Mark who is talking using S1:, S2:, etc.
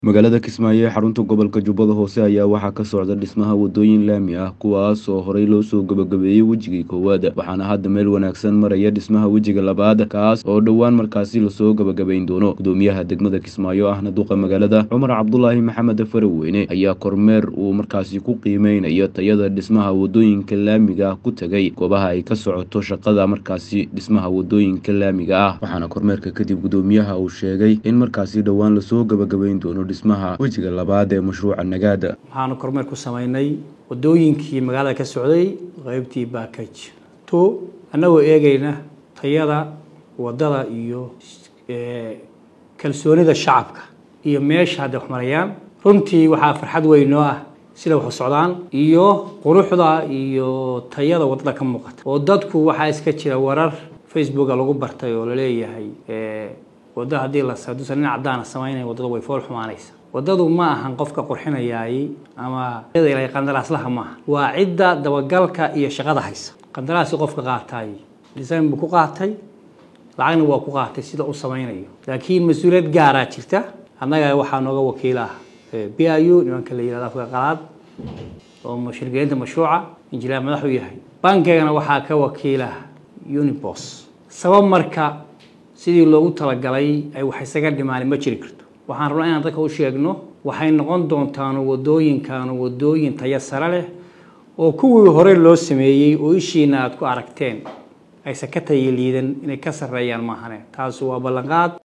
S1: magaalada kismaayo ee xarunta gobolka jubbada hoose ayaa waxaa ka socda dhismaha wadooyin laami ah kuwaas oo horey loo soo gabagabeeyey wejigii koowaad waxaana hadda meel wanaagsan maraya dhismaha wejiga labaad kaas oo dhowaan markaasi lasoo gabagabayn doono gudoomiyaha degmada kismaayo ahna duqa magaalada cumar cabdulaahi maxamed faraweyne ayaa kormeer uu markaasi ku qiimeynayo tayada dhismaha wadooyinka laamiga ku tegay goobaha ay ka socoto shaqada markaasi dhismaha wadooyinka laamiga ah waxaana kormeerka kadib gudoomiyaha uu sheegay in markaasi dhowaan lasoo gabagabayn doono dhismaha wejiga labaad ee mashruuca nagaada
S2: waxaanu kormeer ku samaynay wadooyinkii magaalada ka socday qeybtii backage two annagoo eegayna tayada wadada iyo kalsoonida shacabka iyo meesha hadday wax marayaan runtii waxaa farxad weyn noo ah sida wax u socdaan iyo quruxda iyo tayada wadada ka muuqata oo dadku waxaa iska jira warar facebooka lagu bartay oo laleeyahay wadda haddii la duusan nin caddaana samaynaya waddada way fool xumaanaysa waddadu ma ahan qofka qurxinayaay ama qandaraaslaha maaha waa cidda dabagalka iyo shaqada haysa qandaraasi qofka qaatay design buu ku qaatay lacagna waa ku qaatay sida u samaynayo laakiin mas-uuliyad gaaraa jirta annaga waxaa nooga wakiil ah b i u nimanka la yihahdo afka qalaad oo shirgelinta mashruuca injineer madax u yahay bankigana waxaa ka wakiil ah unibos sabab marka sidii loogu talagalay ay wax isaga dhimaan ma jiri karto waxaan rabnaa inaan dadka u sheegno waxay noqon doontaan wadooyinkaanu wadooyin tayo sare leh oo kuwii hore loo sameeyey oo ishiina aad ku aragteen aysan ka tayo liidan inay ka sarreeyaan maahane taasi waa ballanqaad